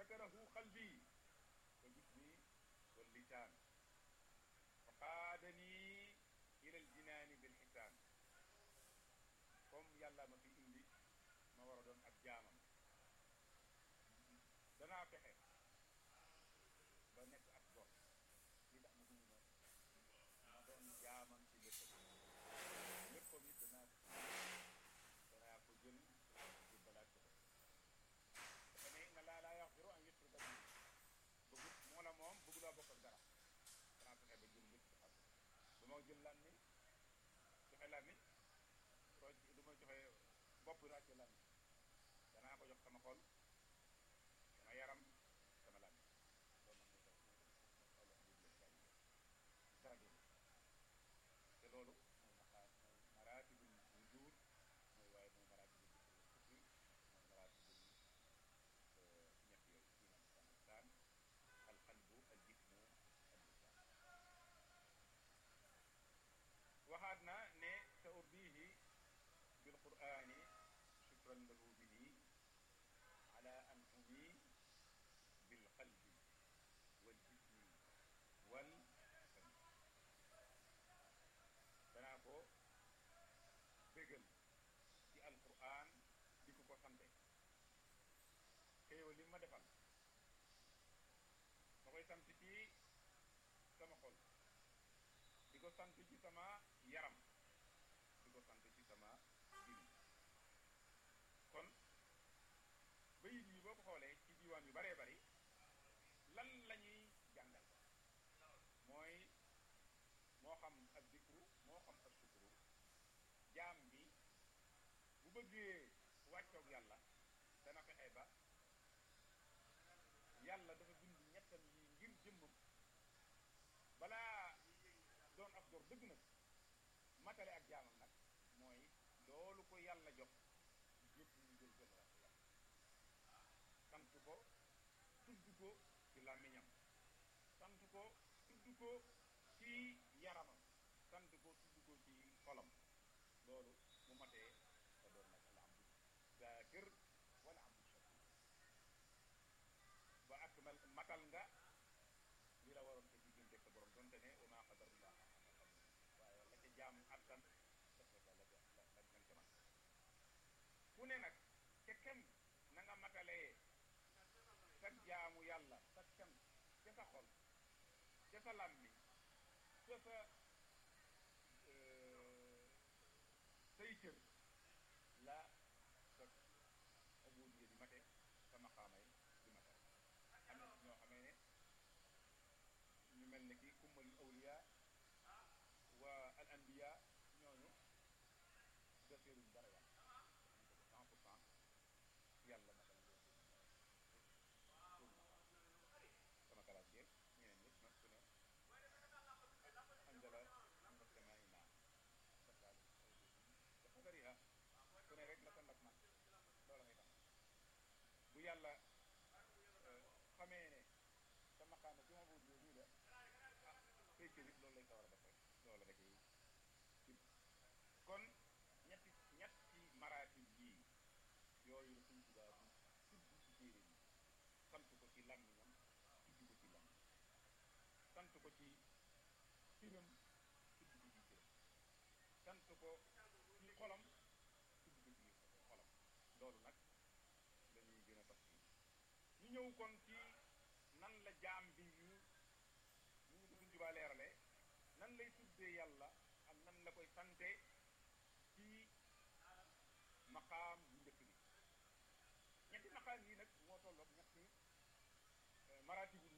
zakarahu qalbi wa jismi wal lisaan fa qaadani ila al jinaani bil xisaan comme yàlla ma fi indi ma war a doon ab jaamam danaa fexe ba nekk ak gor li tax ma dund ma ma doon jaamam ci léppam léppam it danaa danaa ko jël ci balaat ko dafa ne inna laa laa yaxfiru an yushraka bihi bëggut moo la moom bëgg laa bokk ak dara danaa fexe ba jël lépp xam du ma jël lan ni joxe lan ni roj du ma joxe bopp ràcce lan ni danaa ko jox sama xol sama yaram sama lan loolu nag mooy dara te loolu mooy maqaa mooy maratibul wujud mooy waaye mooy maratibul kufri mooy maratibul ñett yooyu iman sanisaan al qalbu al jismu al lisaan waxaat na ne sa urdihi bil qur'ani shukran lahu bihi ala anhumi bil qalbi wal jismi wal sami danaa ko bégal ci alquran di ko ko sante xéewal li ma defal ma koy sant ci sama xol di ko sant ci sama yaram di ko sant ci sama dini kon bayit yi boo ko xoolee ci diiwaan yu baree bari lan la ñuy jàngal mooy moo xam ak dikru moo xam ak sukuru jaam bi bu bëggee wàccoog yàlla dana fexe ba yàlla dafa bind ñettam yi ngir jëmmam balaa doon ab gor dëgg nag matale ak jaamam nag mooy loolu ko yàlla jox yëpp ñu jël jël wax yàlla sant ko tudd ko ci làmmiñam sant ko tudd ko ci yaramam sant ko tudd ko ci xolam loolu mu matee te doon nag al abdu zaakir wala abdu shakur ba ak mal matal nga li la waroon sa diggante sa borom donte ne wa maa qadarullah waaye la ca jaam attan def nga la ca la la ca man ku ne nag ca kem na nga matalee sa jaamu yàlla sa kem ca sa xol ca sa làmmiñ ca sa say cër la sa abudiya di mate sa maqaamay di mate am na ñoo xamee ne ñu mel ne ki kummalul awliya wa al anbiya ñooñu defeeruñ dara yàlla cent pour cent yàlla matal sama kalaat jeeg ñeneen ñëpp nag ku ne anjala nga semaay naa sakkaali dafa bariha ku ne rek la sa ndak man loola ngay tax bu yàlla xamee ne sa maqaama ci ma buut yooyu nii la ah say cërit loolu lay sawar a def rek loola da koy cib kon ñetti ñetti maraatib yii yooyu la suñ tubaab bi tudd ci téere bi sant ko ci làmmiñam tudd ko ci làmmiñ sant ko ci firam tudd ko ci firam sant ko ci xolam tudd ko ci xolam loolu nag dañuy gën a tax ñu ñëw kon ci nan la jaam bi ñu ñu ngi ko suñ tubaa leerale nan lay tuddee yàlla ak nan la koy sante ci maqaam bu njëkk bi ñetti maqaam yi nag moo tolloog ñetti maratibul